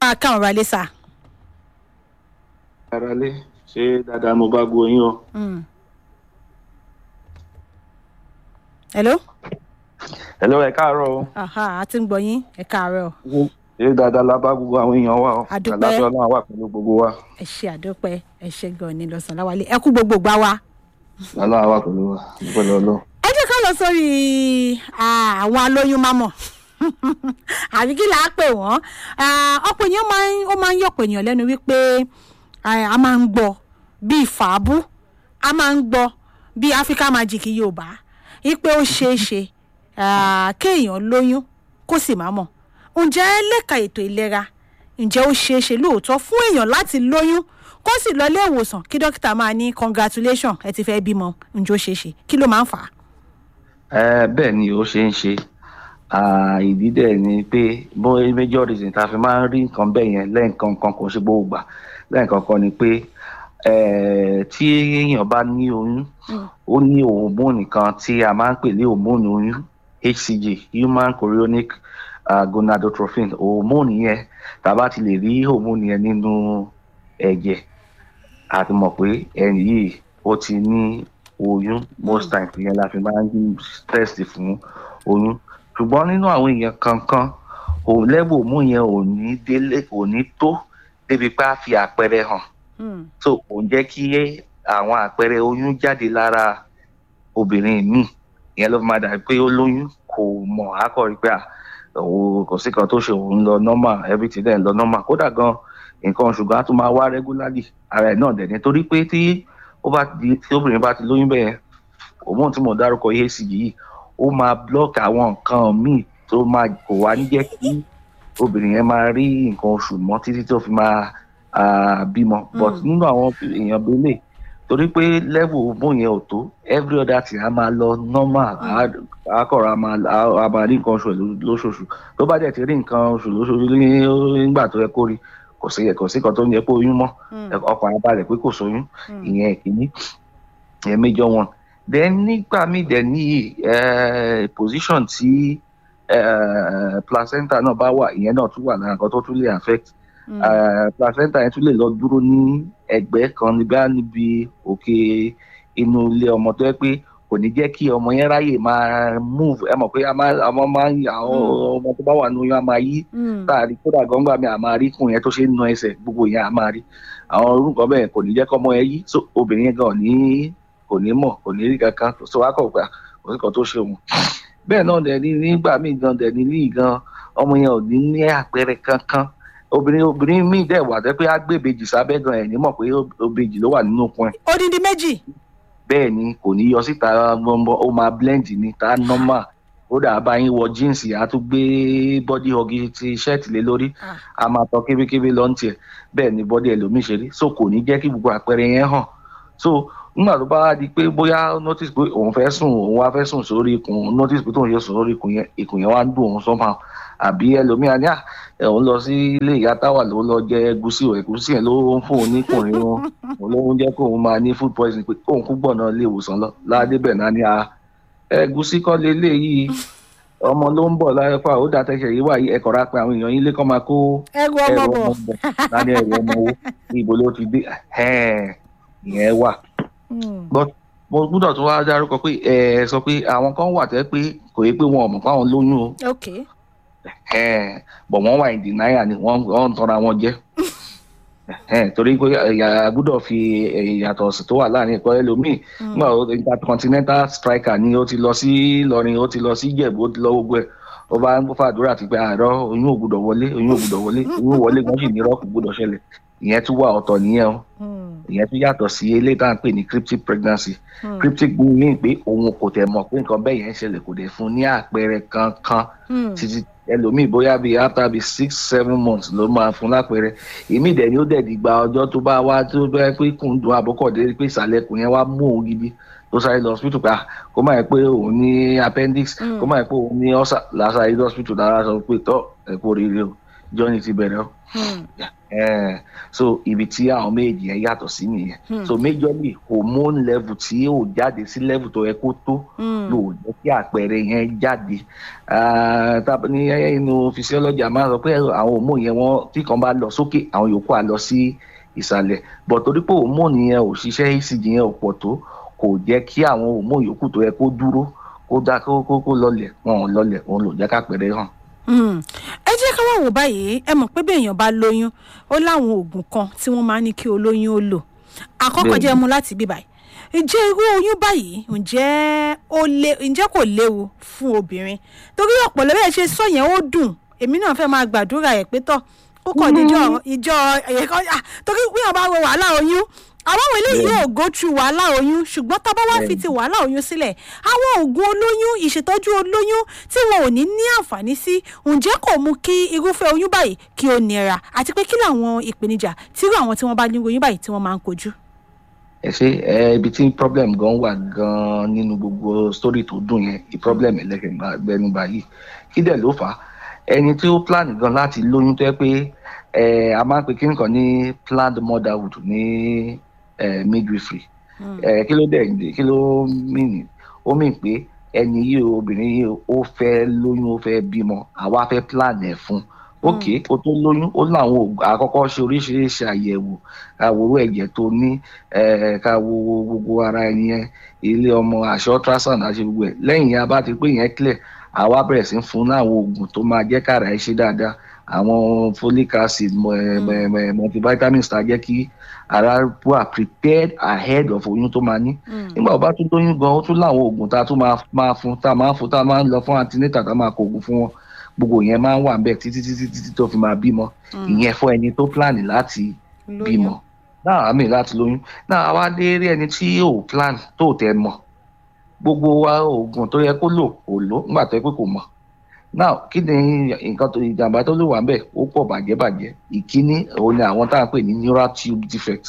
a káwọn ra lé sà. ara lé ṣé dáadáa mo bá gbọ́ yín o. Mm. hello. hello ẹ káàárọ̀ o. aha a ti ń gbọ́ yín ẹ káàárọ̀ ṣé dáadáa la bá gbogbo àwọn èèyàn wa o. A dúpẹ́. àlàáfíà náà wà pẹ̀lú gbogbo wa. ẹ ṣe àdópẹ́ ẹ ṣe gan ni lọ́sàn-án láwálé ẹ kú gbogbo gbá wa. àlàáfíà wà pẹ̀lú wa pẹ̀lú ọlọ́. ẹ jẹ́ ká lọ sórí ah, àwọn alóyún mámọ̀ àbí kí là á pè wọ́n Ah, ọ̀pọ̀ èèyàn máa ń ó máa ń yọ̀pọ̀ èèyàn lẹ́nu wípé ah, a máa ń gbọ́ bíi fàábù a máa ń gbọ́ bíi Africa Magic Yorùbá wípé ó ṣeé ṣe ah, kéèyàn lóyún kó sì má mọ̀ ǹjẹ́ lẹ́ka ètò ìlera ǹjẹ́ ó ṣeé ṣe lóòótọ́ fún èèyàn láti lóyún kó sì lọ ilé ìwòsàn kí dókítà máa ní congratulation ẹ ti fẹ́ bímọ ǹjẹ́ ó ṣeé ṣe kí ló máa ń fà á. ẹ bẹ́ẹ̀ ni ó ṣe ń ṣe Ah, ìdí dẹ̀ ni pé bó major reason tá a fi máa ń rí nǹkan bẹ́ẹ̀ yẹn lẹ́ẹ̀kan kan kò ṣe gbogbo gbà lẹ́ẹ̀kan kan ni pé eh, tí èèyàn bá ní oyún ó ní hormone kan tí a máa ń pè ní hormone oyún HCG human chorionic uh, gonadotrophin hormone yẹn tá a bá ti lè rí hormone yẹn nínú ẹ̀jẹ̀ a ti mọ̀ pé ẹni yìí ó ti ní oyún most times yẹn la fi máa ń test fún oyún ṣùgbọ́n nínú àwọn èèyàn kankan òun lẹ́bù mú yẹn ò ní délé kò ní tó débi pé a fi àpẹẹrẹ hàn Mm. so kò ń jẹ́ kí àwọn àpẹẹrẹ oyún jáde lára obìnrin míì ìyẹn ló fi máa dàbí pé ó lóyún kò mọ̀ akọ̀rí pé à, òun kò sí kan tó ṣe òun lọ normal everything dẹ̀ ń lọ normal kódà gan nǹkan oṣù gan á tún máa wá regularly ara ẹ̀ náà dẹ̀ ni torí pé tí ó bá di tí obìnrin bá ti lóyún bẹ́ẹ̀ òun tí mo dárúkọ EHCG yìí ó máa block àwọn nǹkan míì tó máa kò wá ní jẹ́ kí obìnrin yẹn máa rí nǹkan oṣù mọ́ títí tó fi máa ah, bímọ but Mm. nínú àwọn èèyàn bẹ́lẹ̀ torí pé level hormone yẹn ò tó every other thing a máa lọ normal á- á kọ̀ra a máa á- a máa rí nǹkan oṣù ẹ̀ ló- lóṣooṣù tó bá dẹ̀ ti rí nǹkan oṣù lóṣooṣù ní- nígbà tó yẹ kó rí kò sí kò sí kan tó ń yẹ kó oyún mọ́ Mm. ọkàn á balẹ̀ pé kò sóyún Mm. ìyẹn ìkíní ìyẹn major one then nígbà míì dẹ̀ ní eh, position tí eh, placenta náà bá wà ìyẹn náà tún wà lára nǹkan tó tún lè affect Mm. Eh, placenta yẹn tún lè lọ dúró ní ẹ̀gbẹ́ kan níbi á níbi òkè inú ilé ọmọ tó yẹ pé kò ní jẹ́ kí ọmọ yẹn ráyè máa move ẹ mọ̀ pé a máa àwọn máa ń àwọn ọmọ tó bá wà nínú oyún á máa yí Mm. láàrin kódà gbọ́ngbà mi àmà rí kùn yẹn tó ṣe ń na ẹsẹ̀ gbogbo yẹn àmà rí àwọn orúkọ bẹ́ẹ̀ kò ní jẹ́ kọ́mọ ẹ yí so obìnrin yẹn gan ò ní kò ní mọ̀ kò ní rí kankan so wá kọ̀ gbà kò sí kan tó ṣe òun bẹ́ẹ̀ náà dẹ̀ ní nígbà míì gan dẹ̀ ní ní gan ọmọ yẹn ò ní ní àpẹẹrẹ kankan obìnrin obìnrin míì dẹ̀ wà tẹ́ pé á gbé ìbejì sábẹ́ gan ẹ̀ ní mọ̀ pé ìbejì ló wà nínú okun ẹ̀ odindi méjì. bẹ́ẹ̀ ni kò ní yọ síta gbọ́ngbọ́n ó máa blend ní ta normal ó dà bá yín wọ jíǹsì á tún gbé body hug ti ṣẹ́ẹ̀tì lé lórí Ah. a máa tọ kébékébé lọ ní tiẹ̀ bẹ́ẹ̀ ni bọ́dí ẹlòmíì ṣe rí so kò ní jẹ́ kí gbogbo àpẹẹrẹ yẹn hàn so nígbà tó bá wá di pé bóyá notice pé òun fẹ́ sùn òun wá fẹ́ sùn sórí ikùn notice pé tóun ṣe sùn sórí ikùn yẹn ikùn yẹn wá ń dùn òun somehow àbí ẹlòmíì á ní à ẹ òun lọ sí ilé ìyá táwà ló lọ jẹ ẹgúsí ò ẹgúsí yẹn ló ń fún òun níkùnrin wọn òun ló ń jẹ́ kóun máa ní food poison pé kóun kú gbọ̀nà ilé ìwòsàn lọ ládé bẹ̀ náà ní a ẹgúsí kọ́ leléyìí ọmọ ló ń bọ̀ láyé pa ó dàtẹ́sẹ̀ yìí wà yìí ẹ̀kọ́ ra pé àwọn èèyàn yín lé kọ́ máa kó ẹrù ọmọ ẹrù bọ̀. ọmọ bọ̀ láti ẹrù ọmọ owó ní ibo ló ti dé ẹ̀hẹ́n, ìyẹn wà. Mm. but mo gbúdọ̀ tún wá dárúkọ pé ẹ sọ pé àwọn kan wà tẹ́ pé kò yẹ pé wọn ò mọ̀ pé àwọn lóyún o ok. ẹ̀hẹ́n, but wọ́n wà in denial ni wọ́n wọ́n ń tanra wọn jẹ ẹ̀hẹ́n, torí pé ẹ̀yà gbúdọ̀ fi ìyàtọ̀ sí tó wà láàrin ẹ̀kọ́ ẹlòmíì Mm. nígbà tó intercontinental striker ni ó ti lọ sí Ìlọrin ó ti lọ sí Ìjẹ̀bú ó ti lọ gbogbo ẹ̀ ó bá ń fàdúrà ti pé àárọ̀ oyún ò gbúdọ̀ wọlé oyún ò gbúdọ̀ wọlé oyún wọlé gan sì ní rọ́ọ̀kù gbúdọ̀ ṣẹlẹ̀ ìyẹn tún wà ọ̀tọ̀ nìyẹn o Mm. ìyẹn tún yàtọ̀ sí eléyìí tá à ń pè ní cryptic pregnancy Mm. cryptic mean pé òun kò tẹ̀ mọ̀ pé nǹkan bẹ́ẹ̀ yẹn ń ṣẹlẹ̀ kò dẹ̀ fún ní àpẹẹrẹ kankan Mm. títí ẹlòmíì bóyá bíi after bíi six seven months ló máa fún lápẹẹrẹ èmi dẹ̀ ni ó dẹ̀ dìgbà ọjọ́ tó bá wá tó bá pé kùn dùn àbọ̀kọ̀dé pé ìsàlẹ̀ kùn yẹn wá mú òun gidi tó sáré lọ hospital pé ah kó má yẹ pé òun ní appendix Mm. kó má yẹ pé òun ní ulcer lásàrí hospital lára sọ pé tọ́ ẹ̀ kó rere o journey ti bẹ̀rẹ̀ o Mm. Eh, so ibi tí àwọn méjì yẹn yàtọ̀ sí nìyẹn so majorly hormone level tí ò jáde sí level tó yẹ kó tó yóò jẹ́ kí àpẹẹrẹ yẹn jáde Ah, tá- ní inú physiology a máa sọ pé àwọn hormone yẹn wọ́n tí kan bá lọ sókè àwọn yòókù á lọ sí ìsàlẹ̀ but torí pé hormone yẹn ò ṣiṣẹ́ ECG yẹn ò pọ̀ tó kò jẹ́ kí àwọn hormone yòókù tó yẹ kó dúró kó dá kó kó kó lọlẹ̀ wọn ò lọlẹ̀ òun ló jẹ́ kápẹẹrẹ hàn. Hmm. ẹ jẹ́ ká wá wò báyìí ẹ mọ̀ pé bí èèyàn bá lóyún ó láwọn oògùn kan tí wọ́n máa ń ní kí olóyún ó lò àkọ́kọ́ Bẹ́ẹ̀ni. jẹ́ mu láti bí báyìí ǹjẹ́ irú oyún báyìí ǹjẹ́ ó lé ǹjẹ́ kò léwu fún obìnrin torí ọ̀pọ̀ lọ́wọ́ ẹ̀ ṣe sọ yẹn ó dùn èmi náà fẹ́ máa gbàdúrà ẹ̀ pé tọ́ ó kọ̀ níjọ́ ìjọ ẹ̀yẹ̀kọ́ torí bí wọ́n bá wo wàhálà oyún àwọn àwọn eléyìí yóò go through wàhálà oyún ṣùgbọ́n tá a bá wá fi Bẹ́ẹ̀ni. ti wàhálà oyún sílẹ̀ àwọn oògùn olóyún ìṣètọ́jú olóyún tí wọn ò ní ní àǹfààní sí ǹjẹ́ kò mú kí irúfẹ́ oyún báyìí kí ó nira àti pé kí làwọn ìpèníjà tí irú àwọn tí wọ́n bá ní oyún báyìí tí wọ́n máa ń kojú. ẹ ṣe ẹ ibi tí problem gan wà gan nínú gbogbo story tó dùn yẹn i problem ẹlẹgbẹnuba yìí kí dẹ̀ ló fà á ẹni tí ó plan gan láti lóyún tó yẹ pé ẹ a máa ń pe kíni kan ní planned motherhood ní ẹ midwifery ẹ kí ló dẹ̀ kí ló mìíní ó mìíní pé ẹni yìí o, obìnrin yìí o, ó fẹ́ lóyún ó fẹ́ bímọ àwa fẹ́ plan ẹ̀ fún ok kó tó lóyún ó láwọn oògùn àkọ́kọ́ ṣe oríṣiríṣi àyẹ̀wò àwòrán ẹ̀jẹ̀ tó ní eh, ká wo gbogbo ara ẹni yẹn ilé ọmọ àṣẹ ultrasound àṣẹ gbogbo ẹ̀ lẹ́yìn yẹn a bá ti pé yẹn clear àwa bẹ̀rẹ̀ sí fún láwọn oògùn tó máa jẹ́ kára ẹ̀ ṣe dáadáa àwọn folic acid mọ- ẹ- mọ- mọ- multivitamins tá a jẹ́ kí ara wà prepared ahead of oyún tó máa ní nígbà tó bá tún lóyún gan ó tún láwọn oògùn tá a tún máa máa fún tá a máa fún tá a máa ń lọ fún antenatal tá a máa kó oògùn fún wọn gbogbo yẹn máa ń wà níbẹ̀ títí títí títí tó fi máa bímọ ìyẹn fún ẹni tó plan láti bímọ náà àmì láti lóyún náà àwa dé rí ẹni tí ò plan tó tẹ mọ̀ gbogbo wa oògùn tó yẹ kó lò kò lò nígbà tó yẹ pé kò mọ̀ náà kí ni nǹkan tó ìjàmbá tó lè wà ń bẹ̀ ó pọ̀ bàjẹ́ bàjẹ́ ìkíní òun ni àwọn tá à ń pè ní neural tube defect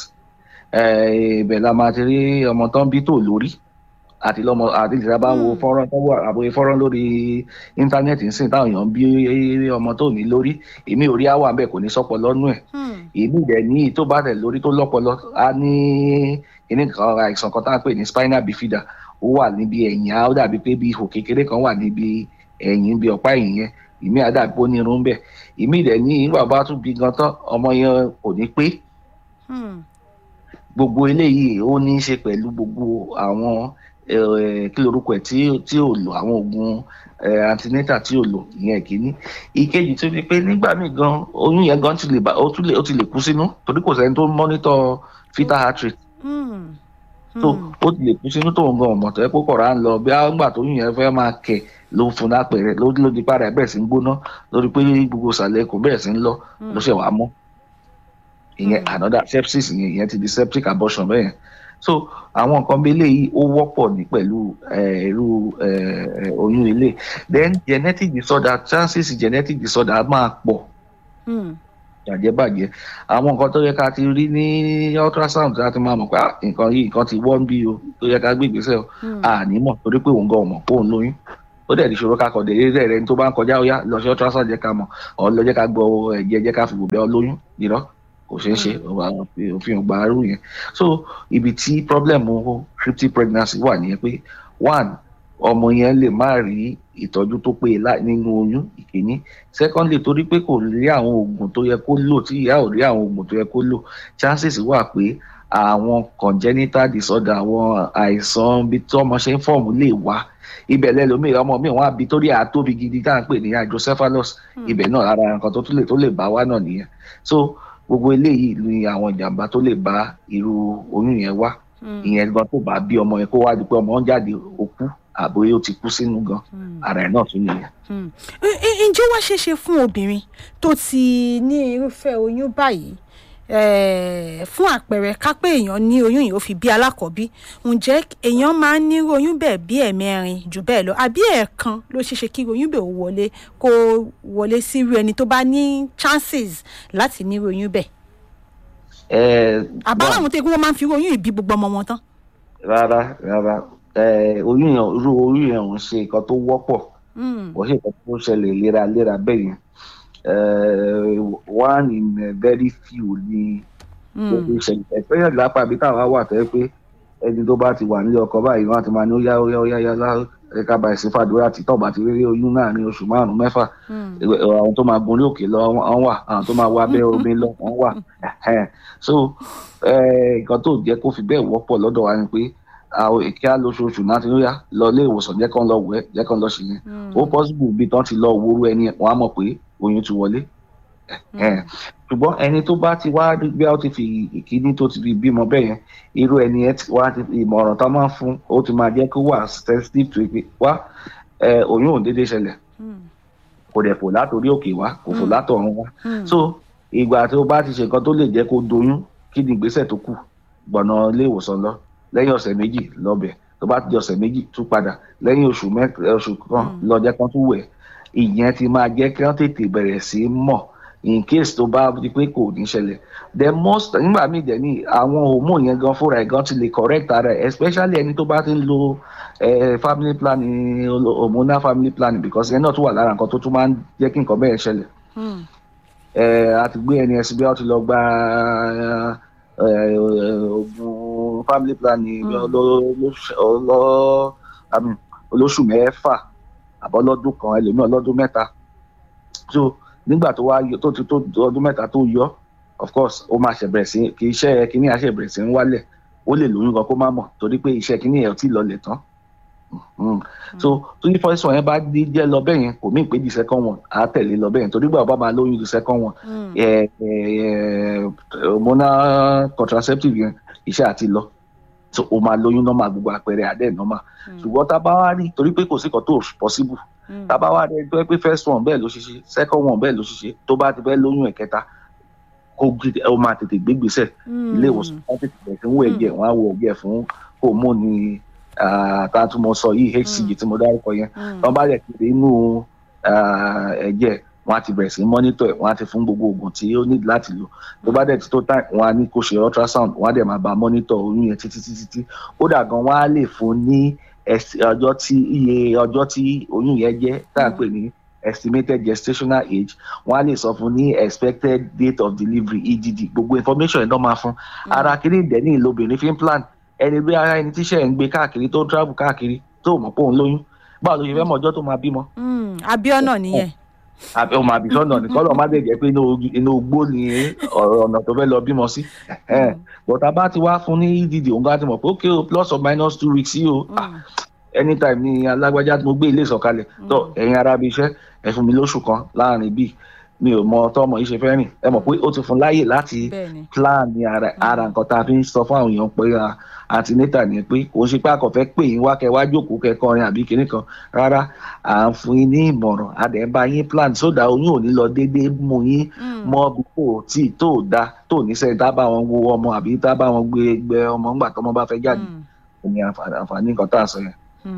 Eh, ibẹ̀ la máa ti rí ọmọ tó ń bí tó lórí àti lọ́mọ àti ìlera bá ń wo Mm. fọ́nrán tó wà àbòye fọ́nrán lórí íńtánẹ́ẹ̀tì ń sìn táwọn èèyàn ń bí ọmọ tó ní lórí èmi ò rí àwọn àbẹ̀ kò ní sọ́pọ̀ lọ́nú ẹ̀ èmi dẹ̀ ní tó bá tẹ̀ lórí tó lọ́pọlọ á ní kíní kan àìsàn kan tá à ń pè ní spinal bifida ó wà níbi ẹ̀yìn á ó dàbí pé bí ihò kékeré kan wà níbi ẹ̀yìn bí ọ̀pá ẹ̀yìn yẹn ìmí á dàbí pé ó ní irun bẹ̀ ìmí dẹ̀ ní ìgbà bá tún bí gan tán ọmọ yẹn kò ní pé gbogbo eléyìí ó ní í ṣe pẹ̀lú gbogbo àwọn eh, kí lorúkọ ẹ̀ tí tí ò lò àwọn oògùn eh, antenatal tí ò lò ìyẹn kìíní ìkejì tó fi pé nígbà míì gan oyún yẹn gan ti lè bá ó tún lè ó ti lè kú sínú torí kò sẹ́ni tó monitor fetal heart rate tó ó ti lè kú sínú tóun gan ọmọ tó yẹ kó kọ̀ọ̀rọ̀ à ń lọ bí àgbà tó yún yẹn fẹ́ máa kẹ̀ ló fún lápẹ̀rẹ̀ ló ló di padà bẹ̀rẹ̀ sí ń gbóná lórí pé gbogbo ìsàlẹ̀ kò bẹ̀rẹ̀ sí ń lọ ló ṣẹ̀ wá mọ́ ìyẹn Mm. another sepsis ìyẹn ìyẹn ti di septic abortion bẹ́ẹ̀ yẹn so àwọn nǹkan bí eléyìí ó wọ́pọ̀ ní pẹ̀lú eh, irú eh, eh, oyún ilé then genetic disorder chances genetic disorder á máa pọ̀ bàjẹ́bàjẹ́ àwọn nǹkan tó yẹ ká ti rí ní ultrasound láti máa mọ̀ pé ah, nǹkan yìí nǹkan ti wọ́n bí o tó yẹ ká gbé ìgbésẹ̀ o àní mọ̀ torí pé òun gan ọmọ kó òun lóyún ó dẹ̀ di ṣòro ká kọ̀ dé eré rẹ̀ ní tó bá ń kọjá ó yá lọ sí ultrasound jẹ́ ká mọ̀ ọ̀ lọ jẹ́ ká gbọ́ ẹ̀jẹ̀ jẹ́ ká fi wò bẹ́ ọ lóyún irọ́ kò ṣeé ṣe òfin ọgbà arú yẹn so ibi tí problem cryptic pregnancy wà nìyẹn pé one ọmọ yẹn lè má rí ìtọ́jú tó péye lá- nínú oyún ìkíní secondly torí pé kò rí àwọn oògùn tó yẹ kó lò tí ìyá ò rí àwọn oògùn tó yẹ kó lò chances wà pé àwọn congenital disorder àwọn àìsàn bí tí ọmọ ṣe ń fọ̀mù lè wá ibẹ̀ lẹ́lòmíì ọmọ mi wọ́n á bi torí àtóbi gidi tá à ń pè ní hydrocephalus ibẹ̀ náà ara nǹkan tó tún lè tó lè bá wá náà nìyẹn so gbogbo eléyìí ni àwọn ìjàmbá tó lè bá irú oyún yẹn wá ìyẹn gan tó bá bí ọmọ yẹn kó wá di pé ọmọ ń jáde ó kú àbóyé ó ti kú sínú gan ara ẹ̀ náà tún nìyẹn. Ẹ- ẹ- ǹjẹ́ wá ṣeéṣe fún obìnrin tó ti ní irúfẹ́ oyún báyìí eh, fún àpẹẹrẹ ká pé èèyàn ní oyún yìí ó fi bí alákọ̀ọ́bí ǹjẹ́ èèyàn máa ń ní irú oyún bẹ́ẹ̀ bí ẹ̀mẹrin jù bẹ́ẹ̀ lọ àbí ẹ̀ẹ̀kan ló ṣeéṣe kí oyún bẹ́ẹ̀ ó wọlé kó wọlé sí irú ẹni tó bá ní chances láti ní irú oyún bẹ́ẹ̀ ẹ àbáláwọn tó yẹ kí wọ́n máa ń fi irú oyún yìí bí gbogbo ọmọ wọn tán. rárá rárá ẹ oyún yẹn irú oyún yẹn ò ń ṣe nǹkan tó wọ́pọ̀ Mm, kò ṣe nǹkan tó ṣẹlẹ̀ léraléra bẹ́ẹ̀ yẹn eh, one in a very few ni ó fi ṣẹlẹ̀ especially lápá ibi táwa wà tẹ́ pé ẹni tó bá ti wà nílé ọkọ báyìí wọn á ti máa ní ó yá ó yá ó yá yá lá ẹ̀ka báyìí sí fàdúrà tí tọ́ba ti rí oyún náà ní oṣù márùn-ún mẹ́fà àwọn tó máa gun ní òkè lọ wọ́n wà àwọn tó máa wá abẹ́ omi lọ wọ́n wà Ẹ̀hẹ́n. so eh, nǹkan tó jẹ́ kó fi bẹ́ẹ̀ wọ́pọ̀ lọ́dọ̀ wa ni pé àwọn èké lóṣooṣù náà ti ń yá lọ ilé ìwòsàn jẹ́ kán lọ wẹ̀ jẹ́ kán lọ ṣe yẹn ó possible bí tán ti lọ wúrú ẹni wọ́n á mọ̀ pé oyún ti wọlé Ẹ̀hẹ́n. ṣùgbọ́n ẹni tó bá ti wá rí bí a ti fi ìkíní tó ti fi bímọ bẹ́ẹ̀ yẹn irú ẹni ẹ ti wá ti ìmọ̀ràn tá a máa ń fún ó ti máa jẹ́ kó wà sensitive to pé wá ẹ, oyún ò déédéé ṣẹlẹ̀ kò dẹ̀ fò látòrí òkè wá kò fò látọ̀run wá so ìgbà tí o bá ti ṣe nǹkan tó lè jẹ́ kó doyún kí ni ìgbésẹ̀ tó kù gbọ̀nà ilé ìwòsàn lọ lẹ́yìn ọ̀sẹ̀ méjì lọ́bẹ̀ tó bá ti di ọ̀sẹ̀ méjì tún padà lẹ́yìn oṣù mẹ́ta oṣù kan lọ jẹ́ kán tún wẹ̀ ìyẹn ti máa jẹ́ kí wọ́n tètè bẹ̀rẹ̀ sí í mọ̀ in case tó bá di pé kò ní ṣẹlẹ̀ the most nígbà míì dẹ̀ ní àwọn hormone yẹn gan fúnra ẹ̀ gan ti lè correct ara ẹ̀ especially ẹni tó bá ti ń lo eh, family planning hormonal family planning because yẹn náà tún wà lára nǹkan tó tún máa ń jẹ́ kí nǹkan bẹ́ẹ̀ ṣẹlẹ̀ ẹ a ti gbé ẹni ẹsìn bí wọn ti lọ gba ẹ, ẹ, oògùn family planning bí ọlọ- ọlọ- ọlọ- I mean, olóṣù mẹ́fà àbọ̀lọ́dún kan ẹlòmíràn lọ́dún mẹ́ta so nígbà tó wá yọ tó ti tó ọdún mẹ́ta tó yọ of course ó máa ṣe bẹ̀rẹ̀ sí kì í ṣe kíní àṣẹ bẹ̀rẹ̀ sí ń wálẹ̀ ó lè lóyún gan kó má mọ̀ torí pé iṣẹ́ kíní yẹn ò tí ì lọlẹ̀ tán Mm. so tó ní first one yẹn bá dé jẹ́ lọ bẹ́ẹ̀ yẹn kò mí pé the second one á tẹ̀lé lọ bẹ́ẹ̀ yẹn torí gbà bá máa lóyún the second one ẹ ẹ hormonal contraceptive yẹn iṣẹ́ àti lọ so o máa lóyún normal gbogbo àpẹẹrẹ àdé normal ṣùgbọ́n tá a bá wá rí torí pé kò sí kan tó possible tá a bá wá rí tó yẹ pé first one bẹ́ẹ̀ ló ṣiṣẹ́ second one bẹ́ẹ̀ ló ṣiṣẹ́ tó bá ti fẹ́ lóyún ẹ̀kẹta kó gbé- ó máa tètè gbégbèsè ilé ìwòsàn wọn tètè bẹ̀rẹ̀ sí ń wo ẹ̀jẹ̀ wọn á wo ẹ̀jẹ̀ fún hormone ah, tá a tún mọ sọ yìí hcg tí mo dárúkọ yẹn wọn bá rẹ̀ kiri inú ah, ẹ̀jẹ̀ wọn á ti bẹ̀rẹ̀ sí mọ́nítọ̀ ẹ̀ wọn á ti fún gbogbo oògùn tí ó ní láti lò tó bá dẹ̀ ti tó time wọn á ní kó ṣe ultrasound wọn á dẹ̀ máa bá mọ́nítọ̀ oyún yẹn títí títí tí kódà gan wọn á lè fún ní ẹs- ọjọ́ tí iye ọjọ́ tí oyún yẹn jẹ́ tá à ń pè ní estimated gestational age wọn á lè sọ fún ní expected date of delivery EDD gbogbo information yẹn náà máa fún ara kiri ìdẹ́ni lobìnrin fi ń plan ẹni bí ara ẹni tíṣẹ́ ń gbé káàkiri tó ń travel káàkiri tó mọ̀ pé òun lóyún báwo ló ṣe fẹ́ mọ̀ ọjọ́ tó máa bímọ abiona nìyẹn àbí ọmọ àbí sọ́nà ní kọ́lọ̀ má dé jẹ́ pé inú ojú- inú igbó ni ọ̀rọ̀ ọ̀nà tó fẹ́ lọ bímọ sí bọ̀tà bá ti wá fún ní EDD òun bá ti mọ̀ pé okay o plus or minus two weeks yìí o ah, anytime ni alágbájá tí mo gbé ilé ìsọ̀kalẹ̀ tó ẹ̀yin ara bí iṣẹ́ ẹ fún mi lóṣù kan láàrin bíi mi ò mọ tọ́mọ yìí ṣe fẹ́ rìn ẹ mọ̀ pé ó ti fún láyè láti bẹ́ẹ̀ni plan ní ara ara nǹkan tá a fi ń sọ fún àwọn èèyàn pé antinata ni pé kò ń ṣe pé àkọ́fẹ́ pè yín wá kẹ wá jókòó kẹ kọrin àbí kinní kan rárá à ń fún yín ní ìmọ̀ràn a dẹ̀ ń bá yín plan sódà oyún ò ní lọ déédéé mú yín mọ́ bí kò tí tó da tó ní sẹ́yìn tá bá wọn wo ọmọ àbí tá bá wọn gbé gbé ọmọ ńgbà tọmọ bá fẹ́ jáde ní àǹfààní àǹfààní nǹkan tá a sọ yẹn.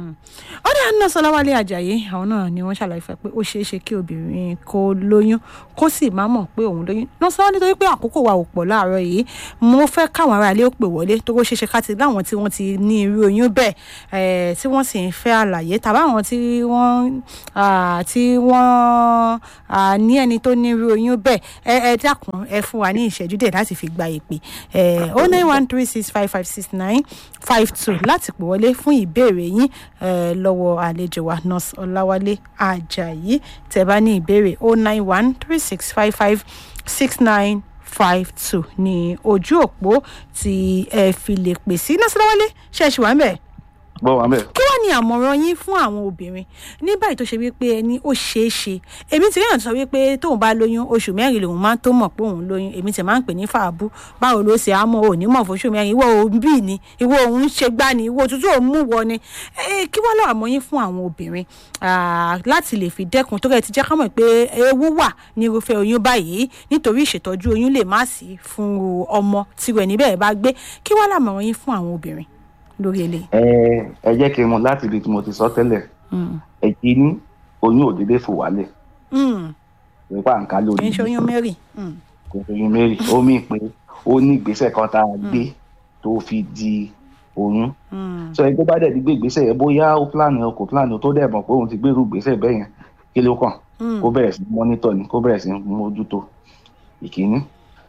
ó dá náà sọláwálé ajayi àwọn náà ni wọ́n ṣàlàyé fẹ́ pé ó ṣeé ṣe kí obìnrin kó lóyún kó sì má mọ̀ pé òun lóyún náà sọ nítorí pé àkókò wa ò pọ̀ láàárọ̀ yìí mo fẹ́ káwọn ará ilé ó pè wọlé tó kó ṣeé ṣe ká ti láwọn tí wọ́n ti ní irú oyún bẹ́ẹ̀ eh, tí wọ́n sì ń fẹ́ àlàyé tàbí àwọn tí wọ́n ah, tí wọ́n ah, ní ẹni tó ní irú oyún bẹ́ẹ̀ ẹ ẹ dákun ẹ fún wa ní ìṣẹ́jú díẹ̀ láti fi gba ìpè oh nine one three six five five six nine five two láti pè wọlé fún ìbéèrè yín eh, lọ́wọ́ àlejò wa nurse ọláwálé ajayi tẹ́ bá ní ìbéèrè oh nine one three six five five six nine five two ní ojú òpó tí ẹ fi lè pè sí nurse ọláwálé ṣe é ṣì wà ń bẹ̀ gbọ́ wà mẹ́ẹ̀. kí wàá ní àmọ̀ràn yín fún àwọn obìnrin ní báyìí tó ṣe wípé ẹni ó ṣeé ṣe èmi ti ríyàn sọ wípé tóun bá lóyún oṣù mẹ́rin lòun máa ń tó mọ̀ pé òun lóyún èmi ti máa ń pè ní fàábù báwo ló ṣe àmọ́ òní mọ̀ fóṣù mẹ́rin ìwọ òun bì ní ìwọ òun ṣe gbá ni ìwọ òtútù òun mú wọ ni Eh, kí wàá lọ àmọ́ yín fún àwọn obìnrin ah, láti lè fi dẹ́kun tó rẹ̀ ti jẹ́ ká mọ̀ pé ewu wà ní irúfẹ́ oyún báyìí nítorí ìṣètọ́jú oyún lè má sí fún ọmọ tirẹ̀ níbẹ̀ bá gbé kí wàá làmọ̀ràn yín fún àwọn obìnrin lórí eléyìí. ẹ ẹ jẹ́ kí n mú láti ibi tí mo ti sọ tẹ́lẹ̀ Mm. ẹ̀jẹ̀ ní oyún ò déédéé fò wálẹ̀ Mm. nípa nǹkan kì lórí í ṣe oyún mary. Mm. kò oyún mary ó mì pé ó ní ìgbésẹ̀ kan tá a gbé tó fi di oyún Mm. sọ ẹni tó bá dẹ̀ ti gbé ìgbésẹ̀ yẹn bóyá ó plan o kò plan o tó dẹ̀ mọ̀ pé òun ti gbérú ìgbésẹ̀ bẹ́ẹ̀ yẹn kí ló kàn Mm. kó bẹ̀rẹ̀ sí mọ́nítọ̀ ni kó bẹ̀rẹ̀ sí mójútó ìkíní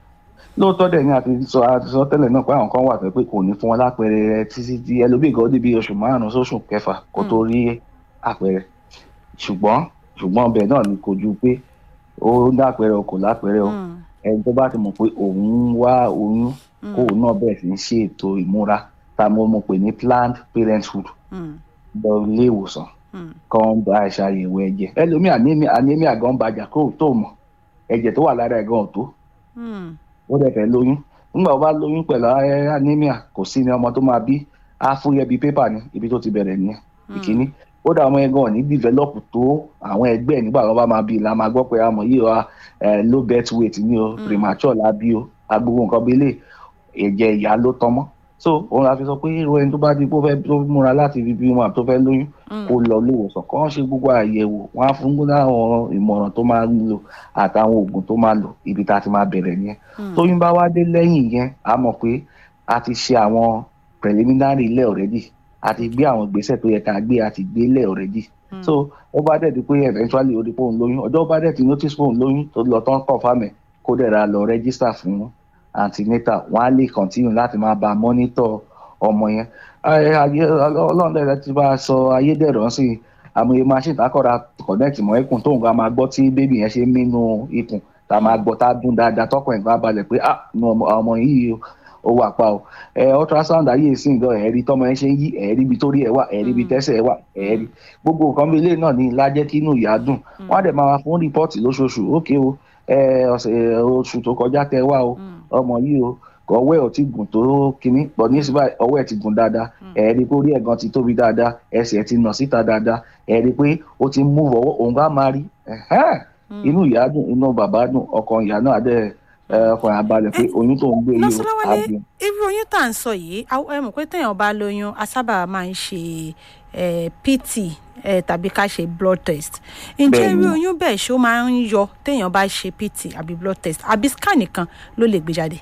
lóòótọ́ dẹ̀ ni àti sọ àti sọ tẹ́lẹ̀ náà pé àwọn kan wà tó pé kò ní fún wọn lápẹẹrẹ títí tí ẹlòmíì gan débi oṣù márùn-ún sóṣù kẹfà kó tó rí àpẹẹrẹ ṣùgbọ́n ṣùgbọ́n ọbẹ̀ náà ni kò ju pé ó lápẹẹrẹ o kò lápẹẹrẹ o Mm. ẹni tó bá ti mọ̀ pé òun ń wá oyún kóun náà bẹ̀rẹ̀ sí ń ṣe ètò ìmúra tá a mọ̀ mọ̀ pé ní planned parenthood Mm. lọ ilé ìwòsàn Mm. kan bá ṣàyẹ̀wò ẹ̀jẹ̀ ẹlòmíì anemia anemia gan bàjá kó tó mọ̀ ẹ̀jẹ̀ tó wà lára ẹ̀ gan ò tó Mm. ó dẹ̀ fẹ́ lóyún nígbà wo bá lóyún pẹ̀lú ẹ- anemia kò sí ni ọmọ tó máa bí á fúyẹ́ bíi pépà ni ibi tó ti bẹ̀rẹ̀ nìyẹn ìkíní ó dà ọmọ yẹn gan ní develop tó àwọn ẹgbẹ́ ẹ̀ nígbà tó bá máa bí i la máa gbọ́ pé àmọ́ yìí wa ẹ, low birth weight ni o Mm. premature la bí o agbogbo nǹkan bí lè ẹ̀jẹ̀ ìyá ló tọmọ́ so òun la fi sọ pé irú ẹni tó bá di pé ó fẹ́ tó múra láti fi bímọ àti tó fẹ́ lóyún Mm. kó lọ léwòsàn kán ṣe gbogbo àyẹ̀wò wọn á fún láwọn ìmọ̀ràn tó máa ń lò àtàwọn oògùn tó máa lò ibi tá a ti máa bẹ̀rẹ̀ nìyẹn Mm. tóyún bá wá dé lẹ́yìn yẹn a mọ̀ pé a ti ṣe àwọn preliminary ilẹ̀ already a ti gbé àwọn ìgbésẹ̀ tó yẹ ká gbé a ti gbé ilẹ̀ already Mm. so ó bá dẹ̀ di pé eventually ó di pé òun lóyún ọjọ́ ó bá dẹ̀ ti notice pé òun lóyún tó lọ tán confirm ẹ̀ kó dẹ̀ ra lọ register fún antenatal wọ́n á lè continue láti máa bá a monitor ọmọ yẹn Ayé- ayé ọlọ́run dẹ̀ ti bá a sọ ayédèrú sí i àmọye machine takọ̀ra connect mọ́ ikùn tóun ga máa gbọ́ tí bébì yẹn ṣe ń mínú ikùn tá a máa gbọ́ tá a dún dáadáa tọkàn ẹ̀ bá balẹ̀ pé ah inú ọmọ ọmọ yìí o, ó wà pa o ẹ ultrasound ayé ìsìn gan ẹ̀rí tọmọ yẹn ṣe ń yí ẹ̀rí ibi tó rí ẹ̀ wà ẹ̀rí ibi tẹ́sẹ̀ ẹ̀ wà ẹ̀rí gbogbo nǹkan bí ilé náà ní lájẹ́ kí inú ìyá dùn wọ́n á dẹ̀ máa fún rìpọ́ọ̀tì lóṣooṣù ókè o ẹ ọ̀sẹ̀ oṣù tó kọjá tẹ wá o Mm. ọmọ yìí o ọwọ́ ẹ̀ ò ti gùn tó kínní pọ̀ ní síbà ọwọ́ ẹ̀ ti gùn dáadáa ẹ̀ẹ́dí pé orí ẹ̀gàn ti tóbi dáadáa ẹsẹ̀ ti nà síta dáadáa ẹ̀ẹ́dí pé ó ti mú ọwọ́ òun bá máa rí ẹ̀hẹ́n Mm. inú ìyá dùn inú bàbá dùn ọkàn ìyá náà dẹ̀ ẹ, ọkàn yà balẹ̀ pé oyún tó ń gbé yìí o Lọ́sọ̀lọ́wọ́lé á bí irú oyún tá à ń sọ yìí aw- ẹ mọ̀ pé téèyàn bá lóyún a sábà máa ń ṣe eh, pt eh, tàbí ká ṣe blood test ǹjẹ́ Bẹ́ẹ̀ni. irú oyún bẹ́ẹ̀ ṣó máa ń yọ téèyàn bá ṣe pt àbí blood test àbí scan nìkan ló lè gbé jáde.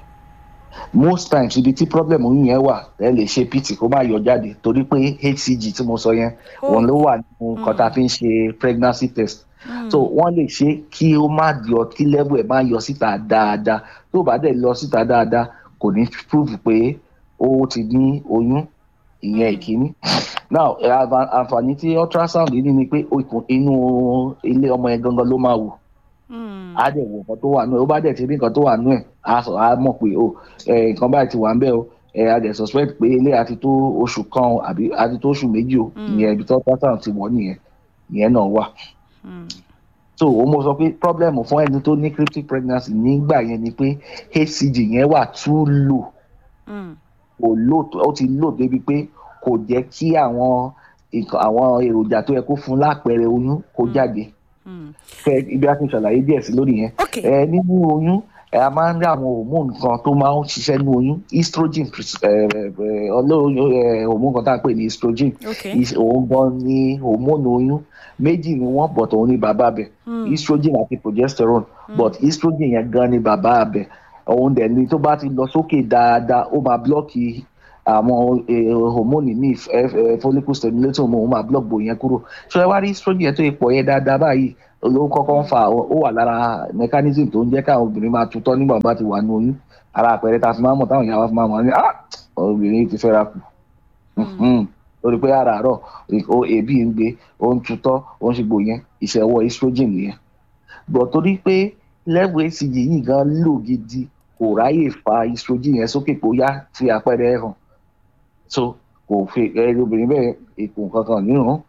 most times ibi tí problem oyún yẹn wà ẹ lè ṣe pt kó má yọ jáde torí pé hcg tí mo sọ yẹn Ó. òun ló wà nínú nǹkan tá a fi ń ṣe pregnancy test so wọ́n lè ṣe kí ó má yọ kí level ẹ̀ má yọ síta dáadáa tó bá dẹ̀ lọ síta dáadáa kò ní prove pé ó ti ní oyún ìyẹn ìkíní now ẹ, àǹfà- àǹfààní tí ultrasound ní ni pé ikùn inú ilé ọmọ yẹn gangan ló máa wò Mm. á dẹ̀ wò nǹkan tó wà nú ẹ̀ ó bá dẹ̀ ti rí nǹkan tó wà nú ẹ̀ á sọ á mọ̀ pé o ẹ̀, nǹkan báyìí ti wà ń bẹ̀ o ẹ̀ á dẹ̀ suspect pé ilé àti tó oṣù kan o àbí àti tó oṣù méjì o Mm. ìyẹn ibi tó ultrasound ti wọ̀ nìyẹn ìyẹn náà wà Mm. so ó mo sọ pé problem fún ẹni tó ní cryptic pregnancy nígbà yẹn ni pé hcg yẹn wà too low Mm. kò low tó ó ti low débi pé kò jẹ́ kí àwọn nǹkan àwọn èròjà tó yẹ kó fún lápẹẹrẹ oyún kó jáde Mm. fẹ ibi a ti ṣàlàyé díẹ̀ sí lórí yẹn ok ẹ nínú oyún ẹ a máa ń rí àwọn hormone kan tó máa ń ṣiṣẹ́ nínú oyún estrogen ẹ ẹ ọlọ́run ẹ hormone kan tá à ń pè ní estrogen ok Is- òun gan ni hormone oyún méjì ni wọ́n but òun ni bàbá bẹ̀ Mm. estrogen àti progesterone but estrogen yẹn gan ni bàbá bẹ̀ òun dẹ̀ ni tó bá ti lọ sókè dáadáa ó máa blọ́ọ̀kì àwọn eh, hormone ní follicle stimulating hormone ó máa block bò yẹn kúrò ṣé ẹ wá rí estrogen yẹn tó ipò yẹn dáadáa báyìí ló kọ́kọ́ ń fa ó wà lára mechanism tó ń jẹ́ káwọn obìnrin máa tutọ́ nígbà bá ti wà ní oyún ara àpẹẹrẹ tá a fi máa mọ̀ táwọn ìyá wa fi máa mọ̀ ní ah obìnrin ti fẹ́ra kù Mhm. lórí pé àràárọ̀ o èébì ń gbé ó ń tutọ́ ó ń ṣe gbò yẹn ìṣẹ̀wọ̀ estrogen nìyẹn bọ̀ torí pé level hcg yìí gan lò gidi kò ráyè fa estrogen yẹn sókè pé ó yá fi àpẹẹrẹ ẹ̀ hàn so kò fi ẹ obìnrin bẹ́ẹ̀ èkó kankan nírun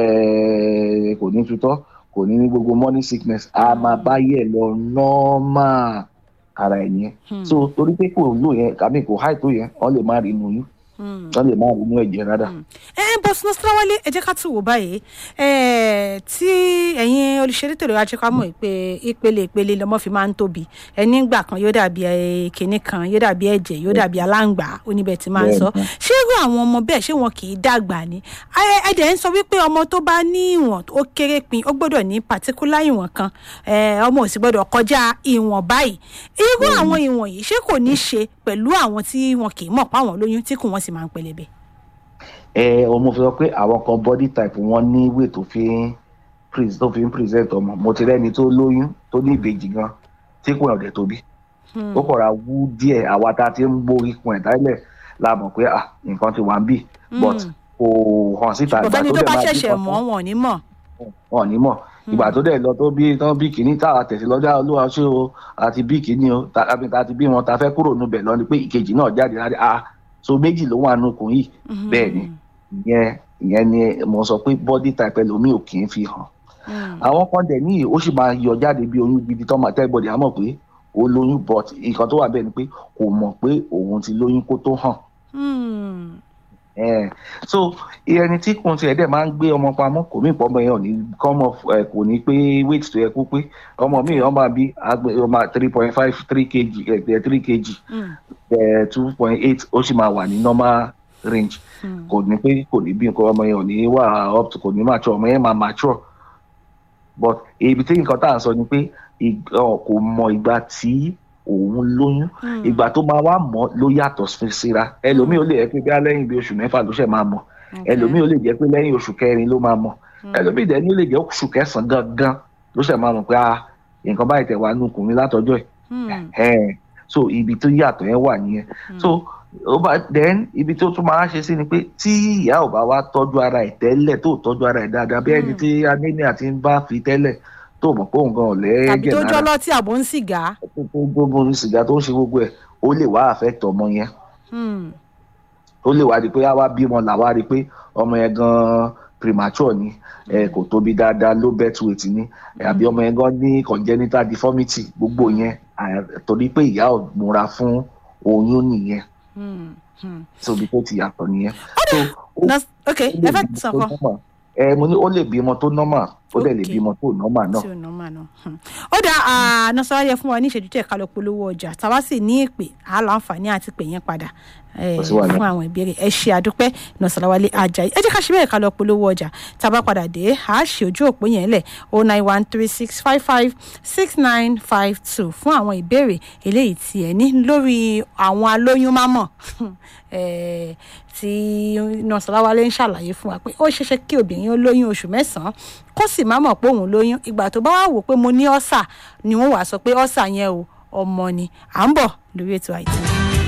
ẹ kò ní tutọ́ kò ní ní gbogbo morning sickness a máa bá yẹ̀ lọ normal ara ẹ̀ yẹn Hmm. so torí pé kò lò yẹn kàmí kò háì tó yẹn wọ́n lè má rí inú yín Mm. wọ́n lè má rí inú ẹ̀jẹ̀ rárá. ẹ ẹ bọ sinú síláwálé ẹ jẹ́ ká tún wò báyìí ẹ tí ẹ̀yin olùṣeré tèrè ajẹ ká mọ̀ pé ìpele ìpele lọmọ fi máa ń tóbi ẹni gbà kan yóò dàbí ẹ, kinní kan yóò dàbí ẹ̀jẹ̀ yóò dàbí aláǹgbá oníbẹ̀ tí máa ń sọ Bẹ́ẹ̀ni. ṣé irú àwọn ọmọ bẹ́ẹ̀ ṣé wọn kì í dàgbà ni ẹ ẹ dẹ̀ ń sọ wípé ọmọ tó bá ní ìwọ̀n ó kéré pin ó gbọ́dọ̀ ní pàtíkúlà ìwọ̀n kan ẹ, ọmọ ò sì gbọ́dọ̀ kọjá ìwọ̀n báyìí irú àwọn ìwọ̀n yìí ṣé kò ní ṣe pẹ̀lú àwọn tí wọn kì í mọ̀ páwọn lóyún tí kò wọ́n sì máa ń pẹlẹbẹ. ẹ ọmọ fi sọ pé àwọn kan body type wọn ní ìwé tó fi ń pres- tó fi ń present ọmọ mo ti rẹ́ni tó lóyún tó ní ìbejì gan tí kò ọ̀dẹ̀ tóbi ó kọ̀ra wú díẹ̀ àwa tá a ti ń gbórí kun ẹ̀ tẹ́lẹ̀ la mọ̀ pé ah nǹkan ti wà ń bì but kò hàn síta kò fẹ́ni tó bá máa bí ṣẹ̀ṣẹ̀ kan mọ̀ tán, wọn ò ní mọ̀. wọn ò ní mọ̀ ìgbà tó dẹ̀ lọ tó bí tán bí kìíní tá a tẹ̀sí lọ́jà olúwa ṣé o àti bí kìíní o ta àbí ta ti bí wọn ta fẹ́ kúrò níbẹ̀ lọ ni pé ìkejì náà jáde láti a so méjì ló wà nùkùn yìí bẹ́ẹ̀ ni ìyẹn ìyẹn ni mo sọ pé body type ẹlòmíì ò kì í fi hàn àwọn kan dẹ̀ ní ó sì máa yọ jáde bí oyún gidi tó máa tẹ́gbọ̀dì á mọ̀ pé ó lóyún but nǹkan tó wà bẹ́ẹ̀ ni pé kò mọ̀ pé òun ti lóyún kó tó hàn Eh, so ẹni tí kò tiẹ̀ dẹ̀ máa ń gbé ọmọ pamọ́ kò mí ìpọ́nmọ yẹn ò ní kọ́mọ ẹ̀ kò ní pé weight tó yẹ kó pé ọmọ mi ọmọ bí àgbẹ̀ ọmọ three point five three kg ẹ̀ three kg ẹ̀ two point eight ó sì máa wà ní normal range kò ní pé kò ní bí nǹkan ọmọ yẹn ò ní wà up to kò ní mature ọmọ yẹn máa mature but ibi tí nǹkan tá à ń sọ ni pé ig- ọ, kò mọ ìgbà tí òun lóyún ìgbà tó máa wá mọ̀ ló yàtọ̀ sí- síra ẹlòmíì ó lè jẹ́ pé bí lẹ́yìn bí oṣù mẹ́fà ló ṣẹ̀ máa mọ̀ ẹlòmíì ó lè jẹ́ pé lẹ́yìn oṣù kẹrin ló máa mọ̀ ẹlòmíì dẹ̀ ní ó lè jẹ́ oṣù kẹsàn-án gangan ló ṣẹ̀ máa mọ̀ pé ah nǹkan báyìí tẹ̀ wá nùkùn mi látọjọ́ ẹ̀ ẹ̀ so ibi tó yàtọ̀ yẹn wà nìyẹn so ó bá then ibi tó tún máa ń ṣe sí ni pé tí ìyá ò bá wá tọ́jú ara ẹ̀ tẹ́lẹ̀ tó tọ́jú ara ẹ̀ dáadáa bí ẹni tí anemia ti ń bá fi tẹ́lẹ̀ tó mọ̀ pé òun gan ò tàbí lẹ́ẹ̀jẹ̀ tó lára jọ́ lọ́tí àbò ń sìgá. tó tó gbogbo sìgá tó ń ṣe gbogbo ẹ̀ ó lè wá affect ọmọ yẹn Hmm. ó lè wá di pé àwa bímọ làwa rí i pé ọmọ yẹn gan premature ni ẹ kò tóbi dáadáa low birth weight ni ẹ, àbí ọmọ yẹn gan ní congenital deformity gbogbo yẹn à- torí pé ìyá ò múra fún oyún nìyẹn Hmm. Hmm. tóbi tó ti yàtọ̀ nìyẹn. so ó Nas- ok ó ẹ lè fẹ́ bímọ sọ tó kan. normal. ẹ mo ní ó lè bímọ tó normal ó dẹ̀ lè Okay. bímọ tó normal náà. tí ò nọ́mà náà. Hmm. ó dá nọ́sọ̀rọ̀ yẹ fún wa ní ìṣẹ́jú tẹ̀ ká lọ polówó ọjà tàwa sì ní ìpè á láǹfààní àti pè yẹn padà eh, Kò sí wàhálà. fún àwọn ìbéèrè ẹ ṣe àdúpẹ́ nọ́sọ̀rọ̀wálé ajayi ẹ jẹ́ ká ṣe bẹ́ẹ̀ ká lọ polówó ọjà tàbá padà dé a ṣe ojú òpó yẹn lẹ̀ o nine one three six five five six nine five two fún àwọn ìbéèrè eléyìí tí ẹ ní lórí àwọn alóyún mámọ̀ eh, tí nọ́sọ̀rọ̀wálé ń ṣàlàyé fún wa pé ó ṣeéṣe kí obìnrin ó lóyún oṣù mẹ́sàn-án kó sì má mọ̀ pé òun lóyún ìgbà tó bá wà wò pé mo ní ọ́sà ni wọ́n wàá sọ pé ọ́sà yẹn o ọmọ ni à ń bọ̀ lórí ètò àìtí.